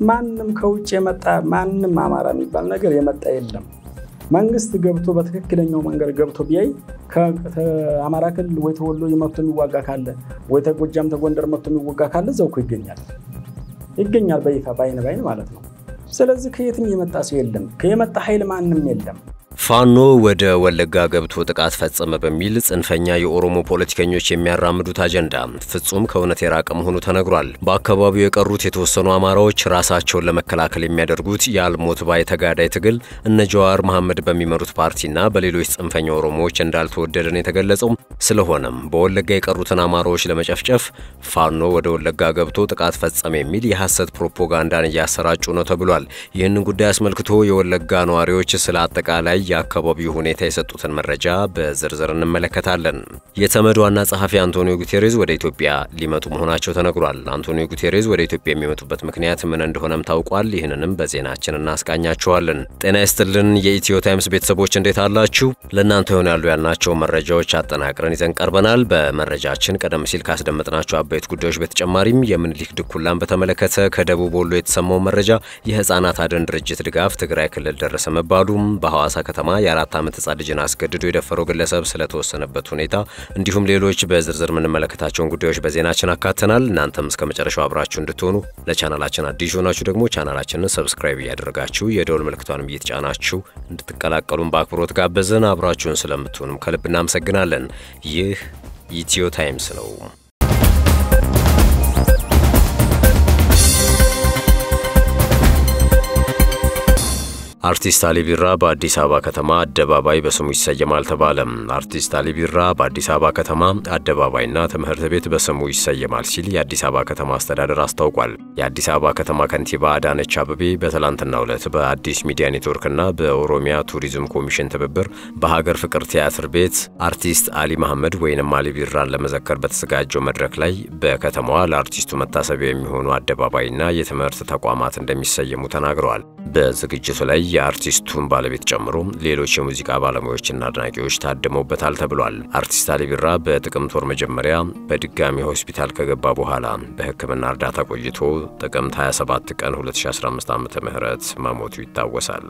ማንም ከውጭ የመጣ ማንም አማራ የሚባል ነገር የመጣ የለም። መንግስት ገብቶ በትክክለኛው መንገድ ገብቶ ቢያይ ከአማራ ክልል ወይ ተወሎ መጥቶ የሚዋጋ ካለ ወይ ተጎጃም ተጎንደር መጥቶ የሚዋጋ ካለ እዛው እኮ ይገኛል ይገኛል በይፋ በአይን በአይን ማለት ነው። ስለዚህ ከየትም የመጣ ሰው የለም። ከየመጣ ኃይል ማንም የለም። ፋኖ ወደ ወለጋ ገብቶ ጥቃት ፈጸመ በሚል ጽንፈኛ የኦሮሞ ፖለቲከኞች የሚያራምዱት አጀንዳ ፍጹም ከእውነት የራቀ መሆኑ ተነግሯል። በአካባቢው የቀሩት የተወሰኑ አማራዎች ራሳቸውን ለመከላከል የሚያደርጉት የአልሞት ባይ ተጋዳይ ትግል እነ ጀዋር መሐመድ በሚመሩት ፓርቲና በሌሎች ጽንፈኛ ኦሮሞዎች እንዳልተወደደ ነው የተገለጸው። ስለሆነም በወለጋ የቀሩትን አማራዎች ለመጨፍጨፍ ፋኖ ወደ ወለጋ ገብቶ ጥቃት ፈጸመ የሚል የሐሰት ፕሮፓጋንዳን እያሰራጩ ነው ተብሏል። ይህንን ጉዳይ አስመልክቶ የወለጋ ነዋሪዎች ስለ አጠቃላይ የአካባቢው ሁኔታ የሰጡትን መረጃ በዝርዝር እንመለከታለን። የተመድ ዋና ጸሐፊ አንቶኒዮ ጉቴሬዝ ወደ ኢትዮጵያ ሊመጡ መሆናቸው ተነግሯል። አንቶኒዮ ጉቴሬዝ ወደ ኢትዮጵያ የሚመጡበት ምክንያት ምን እንደሆነም ታውቋል። ይህንንም በዜናችን እናስቃኛችኋለን። ጤና ይስጥልን የኢትዮ ታይምስ ቤተሰቦች እንዴት አላችሁ? ለእናንተ ይሆናሉ ያልናቸው መረጃዎች አጠናቅረን ይዘን ቀርበናል። በመረጃችን ቀደም ሲል ካስደመጥናቸው አበይት ጉዳዮች በተጨማሪም የምኒልክ ድኩላን በተመለከተ ከደቡብ ወሎ የተሰማው መረጃ፣ የህፃናት አደን ድርጅት ድጋፍ ትግራይ ክልል ደረሰ መባሉም፣ በሐዋሳ ከተማ የአራት ዓመት ህጻን ልጅን አስገድዶ የደፈረው ግለሰብ ስለተወሰነበት ሁኔታ እንዲሁም ሌሎች በዝርዝር የምንመለከታቸውን ጉዳዮች በዜናችን አካተናል። እናንተም እስከ መጨረሻው አብራችሁ እንድትሆኑ ለቻናላችን አዲስ ሆናችሁ ደግሞ ቻናላችንን ሰብስክራይብ እያደረጋችሁ የደውል ምልክቷንም እየተጫናችሁ እንድትቀላቀሉን በአክብሮት ጋበዝን። አብራችሁን ስለምትሆኑም ከልብ እናመሰግናለን። ይህ ኢትዮ ታይምስ ነው። አርቲስት አሊ ቢራ በአዲስ አበባ ከተማ አደባባይ በስሙ ይሰየማል ተባለ። አርቲስት አሊ ቢራ በአዲስ አበባ ከተማ አደባባይና ትምህርት ቤት በስሙ ይሰየማል ሲል የአዲስ አበባ ከተማ አስተዳደር አስታውቋል። የአዲስ አበባ ከተማ ከንቲባ አዳነች አበቤ በትላንትናው ዕለት በአዲስ ሚዲያ ኔትወርክና በኦሮሚያ ቱሪዝም ኮሚሽን ትብብር በሀገር ፍቅር ቲያትር ቤት አርቲስት አሊ መሐመድ ወይንም አሊ ቢራን ለመዘከር በተዘጋጀው መድረክ ላይ በከተማዋ ለአርቲስቱ መታሰቢያ የሚሆኑ አደባባይና የትምህርት ተቋማት እንደሚሰየሙ ተናግረዋል። በዝግጅቱ ላይ የአርቲስቱን ባለቤት ጨምሮ ሌሎች የሙዚቃ ባለሙያዎችና አድናቂዎች ታድመውበታል ተብሏል። አርቲስት አሊ ቢራ በጥቅምት ወር መጀመሪያ በድጋሚ ሆስፒታል ከገባ በኋላ በሕክምና እርዳታ ቆይቶ ጥቅምት 27 ቀን 2015 ዓ ም መሞቱ ይታወሳል።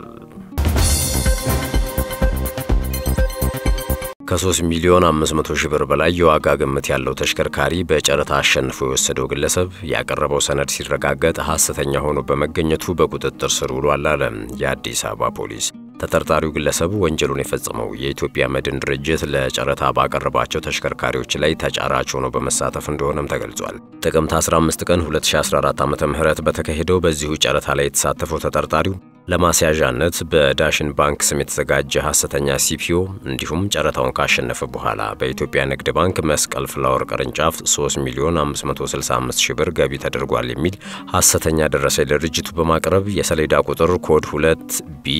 ከ3 ሚሊዮን 500 ሺህ ብር በላይ የዋጋ ግምት ያለው ተሽከርካሪ በጨረታ አሸንፎ የወሰደው ግለሰብ ያቀረበው ሰነድ ሲረጋገጥ ሐሰተኛ ሆኖ በመገኘቱ በቁጥጥር ስር ውሏል አለ የአዲስ አበባ ፖሊስ። ተጠርጣሪው ግለሰብ ወንጀሉን የፈጸመው የኢትዮጵያ መድን ድርጅት ለጨረታ ባቀረባቸው ተሽከርካሪዎች ላይ ተጫራች ሆኖ በመሳተፍ እንደሆነም ተገልጿል። ጥቅምት 15 ቀን 2014 ዓ ም በተካሄደው በዚሁ ጨረታ ላይ የተሳተፈው ተጠርጣሪው ለማስያዣነት በዳሽን ባንክ ስም የተዘጋጀ ሐሰተኛ ሲፒኦ እንዲሁም ጨረታውን ካሸነፈ በኋላ በኢትዮጵያ ንግድ ባንክ መስቀል ፍላወር ቅርንጫፍ 3 ሚሊዮን 565 ሺህ ብር ገቢ ተደርጓል የሚል ሐሰተኛ ደረሰኝ ለድርጅቱ በማቅረብ የሰሌዳ ቁጥር ኮድ 2 ቢ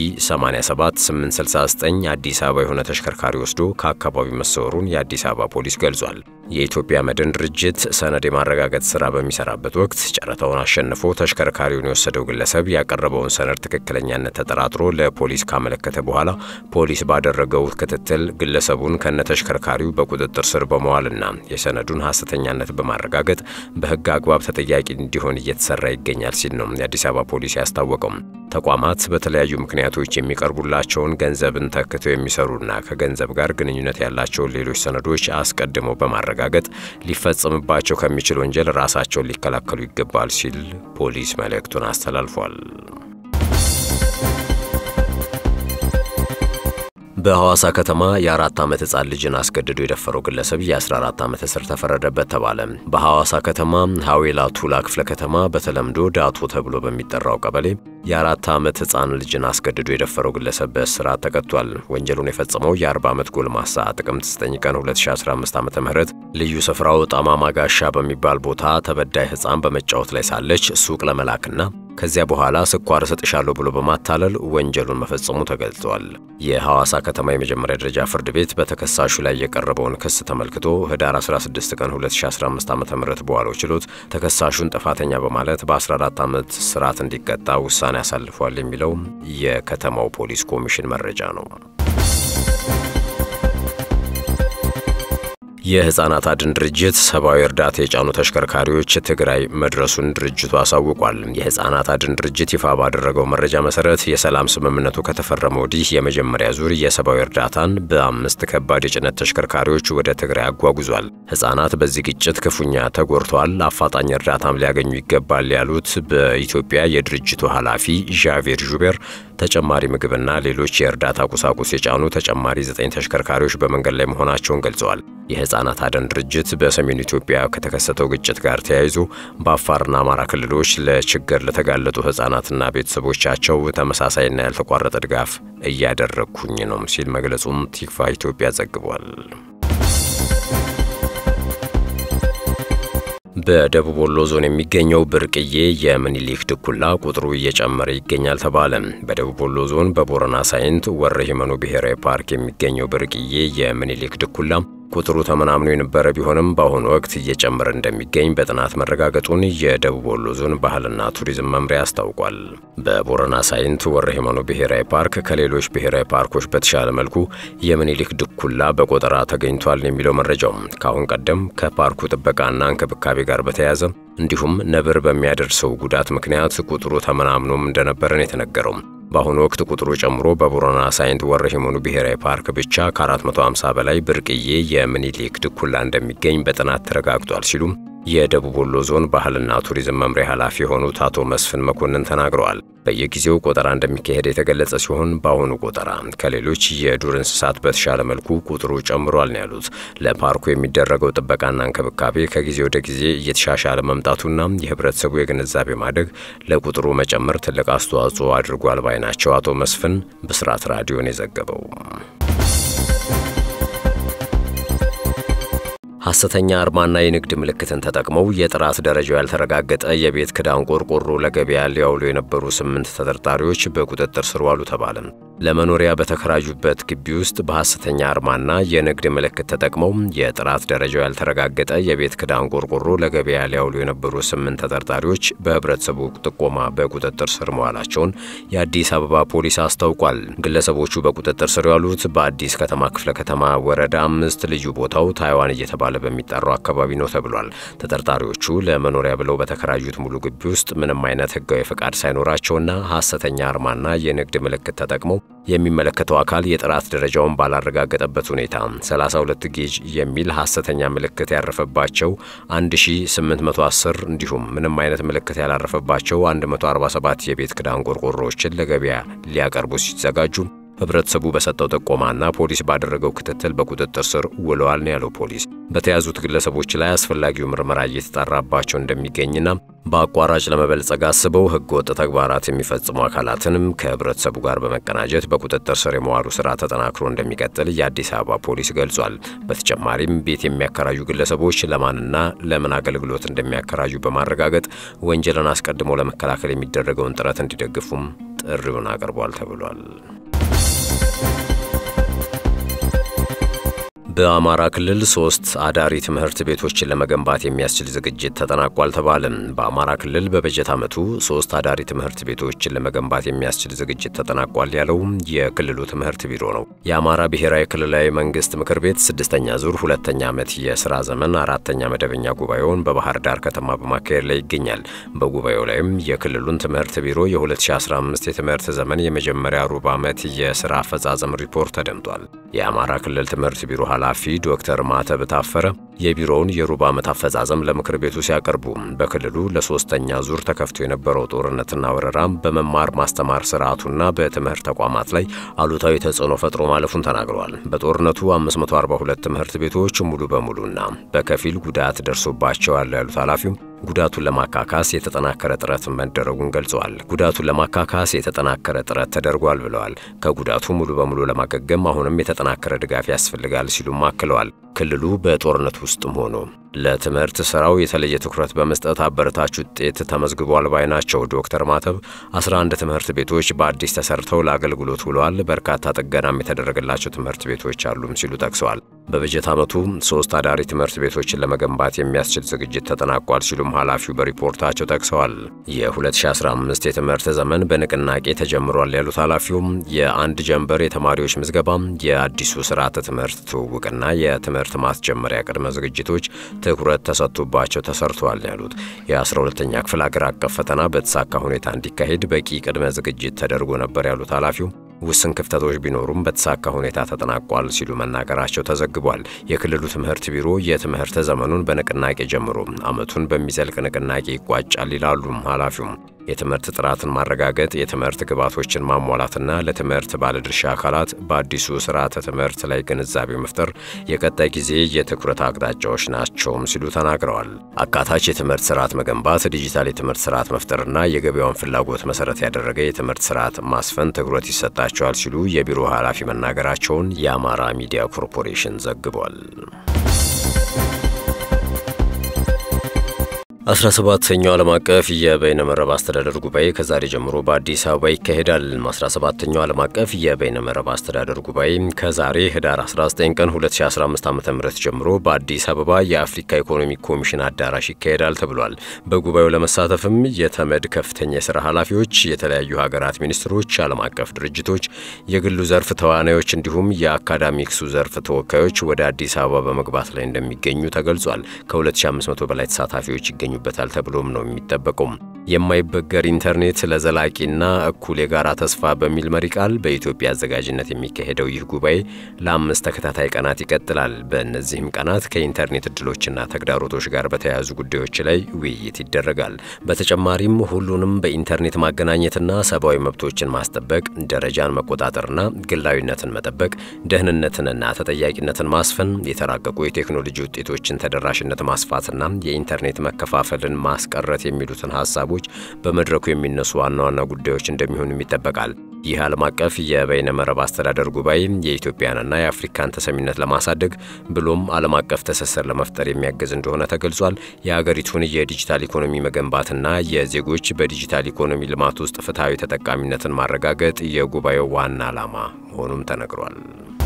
87869 አዲስ አበባ የሆነ ተሽከርካሪ ወስዶ ከአካባቢው መሰወሩን የአዲስ አበባ ፖሊስ ገልጿል። የኢትዮጵያ መድን ድርጅት ሰነድ የማረጋገጥ ሥራ በሚሰራበት ወቅት ጨረታውን አሸንፎ ተሽከርካሪውን የወሰደው ግለሰብ ያቀረበውን ሰነድ ትክክለኛነት ተጠራጥሮ ለፖሊስ ካመለከተ በኋላ ፖሊስ ባደረገው ክትትል ግለሰቡን ከነተሽከርካሪው በቁጥጥር ስር በመዋልና የሰነዱን ሐሰተኛነት በማረጋገጥ በሕግ አግባብ ተጠያቂ እንዲሆን እየተሰራ ይገኛል ሲል ነው የአዲስ አበባ ፖሊስ ያስታወቀው። ተቋማት በተለያዩ ምክንያቶች የሚቀርቡላቸውን ገንዘብን ተክተው የሚሰሩና ከገንዘብ ጋር ግንኙነት ያላቸውን ሌሎች ሰነዶች አስቀድመው በማረጋገጥ ሊፈጸምባቸው ከሚችል ወንጀል ራሳቸውን ሊከላከሉ ይገባል ሲል ፖሊስ መልእክቱን አስተላልፏል። በሐዋሳ ከተማ የአራት ዓመት ሕፃን ልጅን አስገድዶ የደፈረው ግለሰብ የ14 ዓመት እስር ተፈረደበት ተባለ። በሐዋሳ ከተማ ሐዌላ ቱላ ክፍለ ከተማ በተለምዶ ዳቶ ተብሎ በሚጠራው ቀበሌ የአራት ዓመት ሕፃን ልጅን አስገድዶ የደፈረው ግለሰብ በእስራት ተቀጥቷል። ወንጀሉን የፈጸመው የ40 ዓመት ጎልማሳ ጥቅምት 9 ቀን 2015 ዓ ም ልዩ ስፍራው ጣማማ ጋሻ በሚባል ቦታ ተበዳይ ሕፃን በመጫወት ላይ ሳለች ሱቅ ለመላክና ከዚያ በኋላ ስኳር እሰጥሻለሁ ብሎ በማታለል ወንጀሉን መፈጸሙ ተገልጿል። የሐዋሳ ከተማ የመጀመሪያ ደረጃ ፍርድ ቤት በተከሳሹ ላይ የቀረበውን ክስ ተመልክቶ ህዳር 16 ቀን 2015 ዓ ም በዋለው ችሎት ተከሳሹን ጥፋተኛ በማለት በ14 ዓመት እስራት እንዲቀጣ ውሳኔ አሳልፏል የሚለው የከተማው ፖሊስ ኮሚሽን መረጃ ነው። የህፃናት አድን ድርጅት ሰብአዊ እርዳታ የጫኑ ተሽከርካሪዎች ትግራይ መድረሱን ድርጅቱ አሳውቋል። የህፃናት አድን ድርጅት ይፋ ባደረገው መረጃ መሰረት የሰላም ስምምነቱ ከተፈረመ ወዲህ የመጀመሪያ ዙር የሰብአዊ እርዳታን በአምስት ከባድ የጭነት ተሽከርካሪዎች ወደ ትግራይ አጓጉዟል። ህፃናት በዚህ ግጭት ክፉኛ ተጎድተዋል፣ አፋጣኝ እርዳታም ሊያገኙ ይገባል ያሉት በኢትዮጵያ የድርጅቱ ኃላፊ ዣቬር ዡቤር ተጨማሪ ምግብና ሌሎች የእርዳታ ቁሳቁስ የጫኑ ተጨማሪ ዘጠኝ ተሽከርካሪዎች በመንገድ ላይ መሆናቸውን ገልጸዋል። የህፃናት አድን ድርጅት በሰሜን ኢትዮጵያ ከተከሰተው ግጭት ጋር ተያይዞ በአፋርና አማራ ክልሎች ለችግር ለተጋለጡ ህፃናትና ቤተሰቦቻቸው ተመሳሳይና ያልተቋረጠ ድጋፍ እያደረግኩኝ ነው ሲል መግለጹም ቲክቫ ኢትዮጵያ ዘግቧል። በደቡብ ወሎ ዞን የሚገኘው ብርቅዬ የምኒልክ ድኩላ ቁጥሩ እየጨመረ ይገኛል ተባለ። በደቡብ ወሎ ዞን በቦረና ሳይንት ወረ ሂመኑ ብሔራዊ ፓርክ የሚገኘው ብርቅዬ የምኒልክ ድኩላ ቁጥሩ ተመናምኖ የነበረ ቢሆንም በአሁኑ ወቅት እየጨመረ እንደሚገኝ በጥናት መረጋገጡን የደቡብ ወሎ ዞን ባህልና ቱሪዝም መምሪያ አስታውቋል። በቦረና ሳይንት ወረ ሂመኑ ብሔራዊ ፓርክ ከሌሎች ብሔራዊ ፓርኮች በተሻለ መልኩ የምኒልክ ድኩላ በቆጠራ ተገኝቷል የሚለው መረጃው ከአሁን ቀደም ከፓርኩ ጥበቃና እንክብካቤ ጋር በተያያዘ እንዲሁም ነብር በሚያደርሰው ጉዳት ምክንያት ቁጥሩ ተመናምኖም እንደነበረን የተነገረው በአሁኑ ወቅት ቁጥሩ ጨምሮ በቦረና ሳይንት ወረ ሂመኑ ብሔራዊ ፓርክ ብቻ ከ450 በላይ ብርቅዬ የምኒልክ ድኩላ እንደሚገኝ በጥናት ተረጋግጧል ሲሉም የደቡብ ወሎ ዞን ባህልና ቱሪዝም መምሪያ ኃላፊ የሆኑት አቶ መስፍን መኮንን ተናግረዋል። በየጊዜው ቆጠራ እንደሚካሄድ የተገለጸ ሲሆን በአሁኑ ቆጠራ ከሌሎች የዱር እንስሳት በተሻለ መልኩ ቁጥሩ ጨምሯል ነው ያሉት። ለፓርኩ የሚደረገው ጥበቃና እንክብካቤ ከጊዜ ወደ ጊዜ እየተሻሻለ መምጣቱና የህብረተሰቡ የግንዛቤ ማደግ ለቁጥሩ መጨመር ትልቅ አስተዋጽኦ አድርጓል ባይ ናቸው አቶ መስፍን ብስራት ራዲዮን የዘገበው። ሐሰተኛ አርማና የንግድ ምልክትን ተጠቅመው የጥራት ደረጃው ያልተረጋገጠ የቤት ክዳን ቆርቆሮ ለገበያ ሊያውሉ የነበሩ ስምንት ተጠርጣሪዎች በቁጥጥር ስር ዋሉ ተባለ። ለመኖሪያ በተከራዩበት ግቢ ውስጥ በሐሰተኛ አርማና የንግድ ምልክት ተጠቅመው የጥራት ደረጃው ያልተረጋገጠ የቤት ክዳን ቆርቆሮ ለገበያ ሊያውሉ የነበሩ ስምንት ተጠርጣሪዎች በህብረተሰቡ ጥቆማ በቁጥጥር ስር መዋላቸውን የአዲስ አበባ ፖሊስ አስታውቋል። ግለሰቦቹ በቁጥጥር ስር ያሉት በአዲስ ከተማ ክፍለ ከተማ ወረዳ አምስት ልዩ ቦታው ታይዋን እየተባለ በሚጠራው አካባቢ ነው ተብሏል። ተጠርጣሪዎቹ ለመኖሪያ ብለው በተከራዩት ሙሉ ግቢ ውስጥ ምንም አይነት ህጋዊ ፈቃድ ሳይኖራቸውና ሐሰተኛ አርማና የንግድ ምልክት ተጠቅመው የሚመለከተው አካል የጥራት ደረጃውን ባላረጋገጠበት ሁኔታ 32 ጌጅ የሚል ሐሰተኛ ምልክት ያረፈባቸው 1810 እንዲሁም ምንም አይነት ምልክት ያላረፈባቸው 147 የቤት ክዳን ቆርቆሮዎችን ለገበያ ሊያቀርቡ ሲዘጋጁ ህብረተሰቡ በሰጠው ጥቆማና ፖሊስ ባደረገው ክትትል በቁጥጥር ስር ውለዋል ነው ያለው ፖሊስ። በተያዙት ግለሰቦች ላይ አስፈላጊው ምርመራ እየተጣራባቸው እንደሚገኝና በአቋራጭ ለመበልጸግ አስበው ህገወጥ ተግባራት የሚፈጽሙ አካላትንም ከህብረተሰቡ ጋር በመቀናጀት በቁጥጥር ስር የመዋሉ ስራ ተጠናክሮ እንደሚቀጥል የአዲስ አበባ ፖሊስ ገልጿል። በተጨማሪም ቤት የሚያከራዩ ግለሰቦች ለማንና ለምን አገልግሎት እንደሚያከራዩ በማረጋገጥ ወንጀልን አስቀድሞ ለመከላከል የሚደረገውን ጥረት እንዲደግፉም ጥሪውን አቅርቧል ተብሏል። በአማራ ክልል ሶስት አዳሪ ትምህርት ቤቶችን ለመገንባት የሚያስችል ዝግጅት ተጠናቋል ተባለ። በአማራ ክልል በበጀት ዓመቱ ሶስት አዳሪ ትምህርት ቤቶችን ለመገንባት የሚያስችል ዝግጅት ተጠናቋል ያለው የክልሉ ትምህርት ቢሮ ነው። የአማራ ብሔራዊ ክልላዊ መንግስት ምክር ቤት ስድስተኛ ዙር ሁለተኛ ዓመት የስራ ዘመን አራተኛ መደበኛ ጉባኤውን በባህር ዳር ከተማ በማካሄድ ላይ ይገኛል። በጉባኤው ላይም የክልሉን ትምህርት ቢሮ የ2015 የትምህርት ዘመን የመጀመሪያ ሩብ ዓመት የስራ አፈጻጸም ሪፖርት ተደምጧል። የአማራ ክልል ትምህርት ቢሮ ኃላፊ ዶክተር ማተብ ታፈረ የቢሮውን የሩብ ዓመት አፈጻጸም ለምክር ቤቱ ሲያቀርቡ በክልሉ ለሶስተኛ ዙር ተከፍቶ የነበረው ጦርነትና ወረራም በመማር ማስተማር ስርዓቱና በትምህርት ተቋማት ላይ አሉታዊ ተጽዕኖ ፈጥሮ ማለፉን ተናግረዋል። በጦርነቱ 542 ትምህርት ቤቶች ሙሉ በሙሉና በከፊል ጉዳት ደርሶባቸዋል ያሉት ኃላፊው ጉዳቱን ለማካካስ የተጠናከረ ጥረት መደረጉን ገልጸዋል። ጉዳቱን ለማካካስ የተጠናከረ ጥረት ተደርጓል ብለዋል። ከጉዳቱ ሙሉ በሙሉ ለማገገም አሁንም የተጠናከረ ድጋፍ ያስፈልጋል ሲሉም አክለዋል። ክልሉ በጦርነት ውስጥም ሆኖ ለትምህርት ስራው የተለየ ትኩረት በመስጠት አበረታች ውጤት ተመዝግቧል ባይ ናቸው። ዶክተር ማተብ 11 ትምህርት ቤቶች በአዲስ ተሰርተው ለአገልግሎት ውለዋል። በርካታ ጥገናም የተደረገላቸው ትምህርት ቤቶች አሉም ሲሉ ጠቅሰዋል። በበጀት ዓመቱ ሶስት አዳሪ ትምህርት ቤቶችን ለመገንባት የሚያስችል ዝግጅት ተጠናቋል ሲሉም ኃላፊው በሪፖርታቸው ጠቅሰዋል። የ2015 የትምህርት ዘመን በንቅናቄ ተጀምሯል ያሉት ኃላፊውም የአንድ ጀንበር የተማሪዎች ምዝገባ፣ የአዲሱ ስርዓተ ትምህርት ትውውቅና የትምህርት ማስጀመሪያ ቅድመ ዝግጅቶች ትኩረት ተሰጥቶባቸው ተሰርተዋል ያሉት የ12ተኛ ክፍል አገር አቀፍ ፈተና በተሳካ ሁኔታ እንዲካሄድ በቂ ቅድመ ዝግጅት ተደርጎ ነበር ያሉት ኃላፊው ውስን ክፍተቶች ቢኖሩም በተሳካ ሁኔታ ተጠናቋል ሲሉ መናገራቸው ተዘግቧል። የክልሉ ትምህርት ቢሮ የትምህርት ዘመኑን በንቅናቄ ጀምሮ ዓመቱን በሚዘልቅ ንቅናቄ ይቋጫል ይላሉ ኃላፊውም። የትምህርት ጥራትን ማረጋገጥ፣ የትምህርት ግብዓቶችን ማሟላትና ለትምህርት ባለድርሻ አካላት በአዲሱ ስርዓተ ትምህርት ላይ ግንዛቤ መፍጠር የቀጣይ ጊዜ የትኩረት አቅጣጫዎች ናቸውም ሲሉ ተናግረዋል። አካታች የትምህርት ስርዓት መገንባት፣ ዲጂታል የትምህርት ስርዓት መፍጠርና የገበያውን ፍላጎት መሰረት ያደረገ የትምህርት ስርዓት ማስፈን ትኩረት ይሰጣቸዋል ሲሉ የቢሮ ኃላፊ መናገራቸውን የአማራ ሚዲያ ኮርፖሬሽን ዘግቧል። 17ኛው ዓለም አቀፍ የበይነመረብ አስተዳደር ጉባኤ ከዛሬ ጀምሮ በአዲስ አበባ ይካሄዳል። 17ኛው ዓለም አቀፍ የበይነመረብ አስተዳደር ጉባኤ ከዛሬ ህዳር 19 ቀን 2015 ዓ.ም ጀምሮ በአዲስ አበባ የአፍሪካ ኢኮኖሚክ ኮሚሽን አዳራሽ ይካሄዳል ተብሏል። በጉባኤው ለመሳተፍም የተመድ ከፍተኛ የሥራ ኃላፊዎች፣ የተለያዩ ሀገራት ሚኒስትሮች፣ ዓለም አቀፍ ድርጅቶች፣ የግሉ ዘርፍ ተዋናዮች እንዲሁም የአካዳሚክሱ ዘርፍ ተወካዮች ወደ አዲስ አበባ በመግባት ላይ እንደሚገኙ ተገልጿል። ከ2500 በላይ ተሳታፊዎች ይገኙ ይገኙበታል ተብሎም ነው የሚጠበቀው። የማይበገር ኢንተርኔት ለዘላቂና እኩል የጋራ ተስፋ በሚል መሪ ቃል በኢትዮጵያ አዘጋጅነት የሚካሄደው ይህ ጉባኤ ለአምስት ተከታታይ ቀናት ይቀጥላል። በእነዚህም ቀናት ከኢንተርኔት እድሎችና ተግዳሮቶች ጋር በተያያዙ ጉዳዮች ላይ ውይይት ይደረጋል። በተጨማሪም ሁሉንም በኢንተርኔት ማገናኘትና ሰብአዊ መብቶችን ማስጠበቅ፣ ደረጃን መቆጣጠርና ግላዊነትን መጠበቅ፣ ደህንነትንና ተጠያቂነትን ማስፈን፣ የተራቀቁ የቴክኖሎጂ ውጤቶችን ተደራሽነት ማስፋትና የኢንተርኔት መከፋፈልን ማስቀረት የሚሉትን ሀሳቦች በመድረኩ የሚነሱ ዋና ዋና ጉዳዮች እንደሚሆኑም ይጠበቃል። ይህ ዓለም አቀፍ የበይነ መረብ አስተዳደር ጉባኤ የኢትዮጵያንና የአፍሪካን ተሰሚነት ለማሳደግ ብሎም ዓለም አቀፍ ትስስር ለመፍጠር የሚያግዝ እንደሆነ ተገልጿል። የሀገሪቱን የዲጂታል ኢኮኖሚ መገንባትና የዜጎች በዲጂታል ኢኮኖሚ ልማት ውስጥ ፍትሐዊ ተጠቃሚነትን ማረጋገጥ የጉባኤው ዋና ዓላማ መሆኑም ተነግሯል።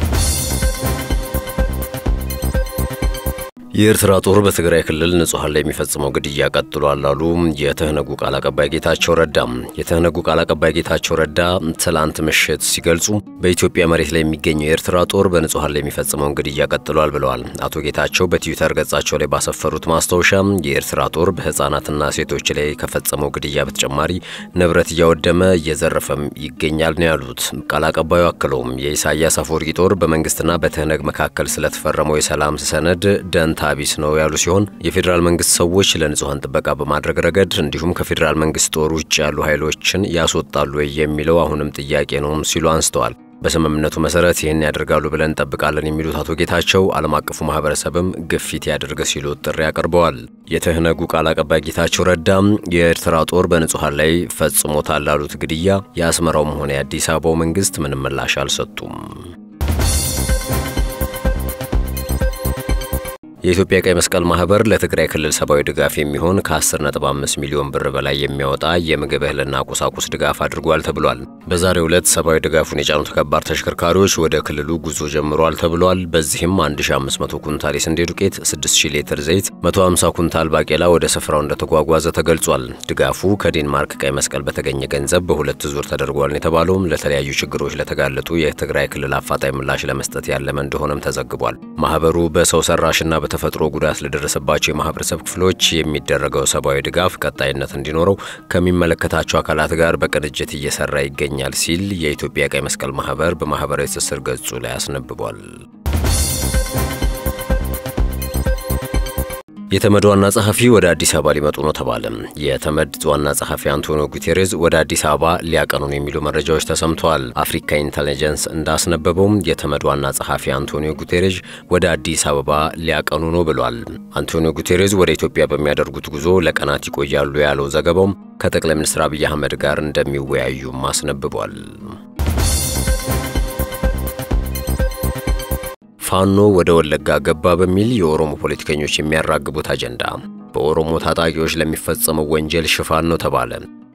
የኤርትራ ጦር በትግራይ ክልል ንጹሐን ላይ የሚፈጽመው ግድያ ቀጥሏል አሉ የትህነጉ ቃል አቀባይ ጌታቸው ረዳ። የትህነጉ ቃል አቀባይ ጌታቸው ረዳ ትላንት ምሽት ሲገልጹ በኢትዮጵያ መሬት ላይ የሚገኘው የኤርትራ ጦር በንጹሐን ላይ የሚፈጽመውን ግድያ ቀጥሏል ብለዋል። አቶ ጌታቸው በትዊተር ገጻቸው ላይ ባሰፈሩት ማስታወሻ የኤርትራ ጦር በህፃናትና ሴቶች ላይ ከፈጸመው ግድያ በተጨማሪ ንብረት እያወደመ እየዘረፈም ይገኛል ነው ያሉት። ቃል አቀባዩ አክለውም የኢሳያስ አፈወርቂ ጦር በመንግስትና በትህነግ መካከል ስለተፈረመው የሰላም ሰነድ ደንታ ቢስ ነው ያሉ ሲሆን የፌዴራል መንግስት ሰዎች ለንጹሐን ጥበቃ በማድረግ ረገድ እንዲሁም ከፌዴራል መንግስት ጦር ውጭ ያሉ ኃይሎችን ያስወጣሉ ወይ የሚለው አሁንም ጥያቄ ነው ሲሉ አንስተዋል። በስምምነቱ መሰረት ይህን ያደርጋሉ ብለን እንጠብቃለን የሚሉት አቶ ጌታቸው ዓለም አቀፉ ማህበረሰብም ግፊት ያደርግ ሲሉ ጥሪ አቅርበዋል። የትህነጉ ቃል አቀባይ ጌታቸው ረዳም የኤርትራ ጦር በንጹሐን ላይ ፈጽሞታል ላሉት ግድያ የአስመራውም ሆነ የአዲስ አበባው መንግስት ምንም ምላሽ አልሰጡም። የኢትዮጵያ ቀይ መስቀል ማህበር ለትግራይ ክልል ሰብአዊ ድጋፍ የሚሆን ከ10.5 ሚሊዮን ብር በላይ የሚያወጣ የምግብ እህልና ቁሳቁስ ድጋፍ አድርጓል ተብሏል። በዛሬው ዕለት ሰብአዊ ድጋፉን የጫኑ ተከባር ተሽከርካሪዎች ወደ ክልሉ ጉዞ ጀምሯል ተብሏል። በዚህም 1500 ኩንታል የስንዴ ዱቄት፣ 6000 ሊትር ዘይት፣ 150 ኩንታል ባቄላ ወደ ስፍራው እንደተጓጓዘ ተገልጿል። ድጋፉ ከዴንማርክ ቀይ መስቀል በተገኘ ገንዘብ በሁለት ዙር ተደርጓል የተባለውም ለተለያዩ ችግሮች ለተጋለጡ የትግራይ ክልል አፋጣኝ ምላሽ ለመስጠት ያለመ እንደሆነም ተዘግቧል። ማህበሩ በሰው ሰራሽና ተፈጥሮ ጉዳት ለደረሰባቸው የማህበረሰብ ክፍሎች የሚደረገው ሰብአዊ ድጋፍ ቀጣይነት እንዲኖረው ከሚመለከታቸው አካላት ጋር በቅንጅት እየሰራ ይገኛል ሲል የኢትዮጵያ ቀይ መስቀል ማህበር በማህበራዊ ትስስር ገጹ ላይ አስነብቧል። የተመድ ዋና ጸሐፊ ወደ አዲስ አበባ ሊመጡ ነው ተባለ። የተመድ ዋና ጸሐፊ አንቶኒዮ ጉቴሬዝ ወደ አዲስ አበባ ሊያቀኑ ነው የሚሉ መረጃዎች ተሰምተዋል። አፍሪካ ኢንተሊጀንስ እንዳስነበበውም የተመድ ዋና ጸሐፊ አንቶኒዮ ጉቴሬዝ ወደ አዲስ አበባ ሊያቀኑ ነው ብሏል። አንቶኒዮ ጉቴሬዝ ወደ ኢትዮጵያ በሚያደርጉት ጉዞ ለቀናት ይቆያሉ ያለው ዘገባውም ከጠቅላይ ሚኒስትር አብይ አህመድ ጋር እንደሚወያዩም አስነብቧል። ፋኖ ወደ ወለጋ ገባ በሚል የኦሮሞ ፖለቲከኞች የሚያራግቡት አጀንዳ በኦሮሞ ታጣቂዎች ለሚፈጸመው ወንጀል ሽፋን ነው ተባለ።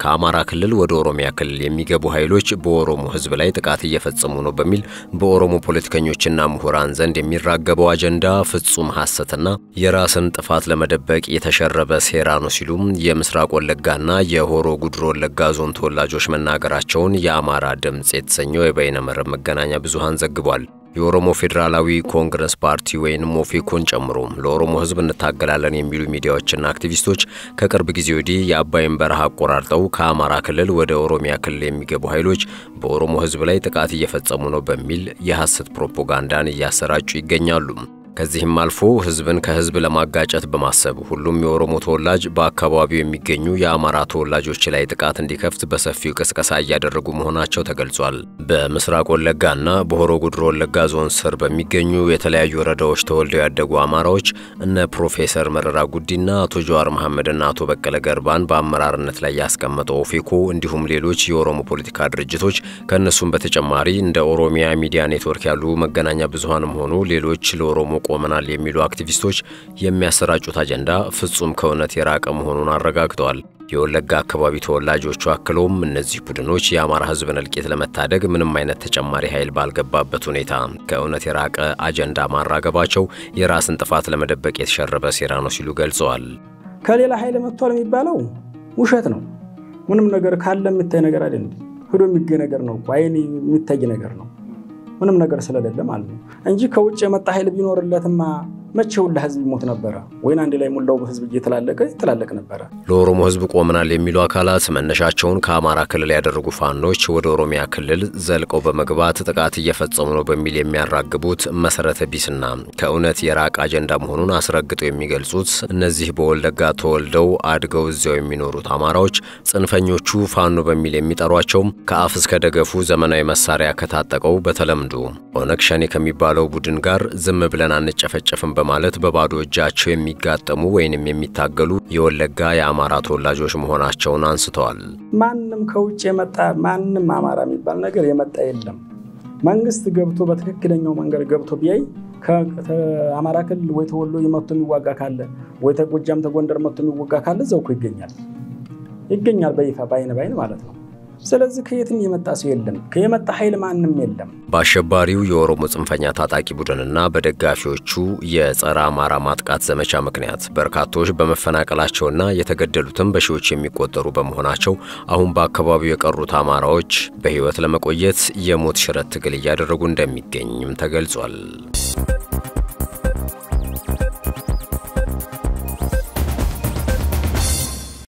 ከአማራ ክልል ወደ ኦሮሚያ ክልል የሚገቡ ኃይሎች በኦሮሞ ሕዝብ ላይ ጥቃት እየፈጸሙ ነው በሚል በኦሮሞ ፖለቲከኞችና ምሁራን ዘንድ የሚራገበው አጀንዳ ፍጹም ሐሰትና የራስን ጥፋት ለመደበቅ የተሸረበ ሴራ ነው ሲሉም የምስራቅ ወለጋና የሆሮ ጉድሮ ወለጋ ዞን ተወላጆች መናገራቸውን የአማራ ድምፅ የተሰኘው የበይነመረብ መገናኛ ብዙሃን ዘግቧል። የኦሮሞ ፌዴራላዊ ኮንግረስ ፓርቲ ወይም ኦፌኮን ጨምሮ ለኦሮሞ ሕዝብ እንታገላለን የሚሉ ሚዲያዎችና አክቲቪስቶች ከቅርብ ጊዜ ወዲህ የአባይን በረሃ አቆራርጠው ከአማራ ክልል ወደ ኦሮሚያ ክልል የሚገቡ ኃይሎች በኦሮሞ ሕዝብ ላይ ጥቃት እየፈጸሙ ነው በሚል የሐሰት ፕሮፓጋንዳን እያሰራጩ ይገኛሉ። ከዚህም አልፎ ህዝብን ከህዝብ ለማጋጨት በማሰብ ሁሉም የኦሮሞ ተወላጅ በአካባቢው የሚገኙ የአማራ ተወላጆች ላይ ጥቃት እንዲከፍት በሰፊው ቅስቀሳ እያደረጉ መሆናቸው ተገልጿል። በምስራቅ ወለጋና በሆሮ ጉድሮ ወለጋ ዞን ስር በሚገኙ የተለያዩ ወረዳዎች ተወልደው ያደጉ አማራዎች እነ ፕሮፌሰር መረራ ጉዲና አቶ ጀዋር መሐመድና አቶ በቀለ ገርባን በአመራርነት ላይ ያስቀመጠው ኦፌኮ እንዲሁም ሌሎች የኦሮሞ ፖለቲካ ድርጅቶች ከእነሱም በተጨማሪ እንደ ኦሮሚያ ሚዲያ ኔትወርክ ያሉ መገናኛ ብዙሃንም ሆኑ ሌሎች ለኦሮሞ ቆመናል የሚሉ አክቲቪስቶች የሚያሰራጩት አጀንዳ ፍጹም ከእውነት የራቀ መሆኑን አረጋግጠዋል። የወለጋ አካባቢ ተወላጆቹ አክለውም እነዚህ ቡድኖች የአማራ ሕዝብን እልቂት ለመታደግ ምንም አይነት ተጨማሪ ኃይል ባልገባበት ሁኔታ ከእውነት የራቀ አጀንዳ ማራገባቸው የራስን ጥፋት ለመደበቅ የተሸረበ ሴራ ነው ሲሉ ገልጸዋል። ከሌላ ኃይል መጥቷል የሚባለው ውሸት ነው። ምንም ነገር ካለ የሚታይ ነገር አይደለም። ሂዶ የሚገኝ ነገር ነው። አይን የሚታይ ነገር ነው። ምንም ነገር ስለሌለ ማለት ነው እንጂ ከውጭ የመጣ ኃይል ቢኖርለትማ መቼ ሁላ ህዝብ ይሞት ነበረ? ወይን አንድ ላይ ሙላው ህዝብ እየተላለቀ ይተላለቅ ነበረ። ለኦሮሞ ህዝብ ቆመናል የሚሉ አካላት መነሻቸውን ከአማራ ክልል ያደረጉ ፋኖች ወደ ኦሮሚያ ክልል ዘልቀው በመግባት ጥቃት እየፈጸሙ ነው በሚል የሚያራግቡት መሰረተ ቢስና ከእውነት የራቀ አጀንዳ መሆኑን አስረግጠው የሚገልጹት እነዚህ በወለጋ ተወልደው አድገው እዚያው የሚኖሩት አማራዎች ጽንፈኞቹ ፋኖ በሚል የሚጠሯቸው ከአፍ እስከ ደገፉ ዘመናዊ መሳሪያ ከታጠቀው በተለምዶ ኦነግ ሸኔ ከሚባለው ቡድን ጋር ዝም ብለን አንጨፈጨፍም በማለት በባዶ እጃቸው የሚጋጠሙ ወይንም የሚታገሉ የወለጋ የአማራ ተወላጆች መሆናቸውን አንስተዋል። ማንም ከውጭ የመጣ ማንም አማራ የሚባል ነገር የመጣ የለም። መንግስት ገብቶ በትክክለኛው መንገድ ገብቶ ቢያይ ከአማራ ክልል ወይ ተወሎ መጥቶ የሚዋጋ ካለ ወይ ተጎጃም ተጎንደር መጥቶ የሚዋጋ ካለ እዛው እኮ ይገኛል ይገኛል በይፋ በአይን በአይን ማለት ነው። ስለዚህ ከየትም የመጣ ሰው የለም። ከየመጣ ኃይል ማንም የለም። በአሸባሪው የኦሮሞ ጽንፈኛ ታጣቂ ቡድንና በደጋፊዎቹ የጸረ አማራ ማጥቃት ዘመቻ ምክንያት በርካቶች በመፈናቀላቸውና የተገደሉትም በሺዎች የሚቆጠሩ በመሆናቸው አሁን በአካባቢው የቀሩት አማራዎች በሕይወት ለመቆየት የሞት ሽረት ትግል እያደረጉ እንደሚገኝም ተገልጿል።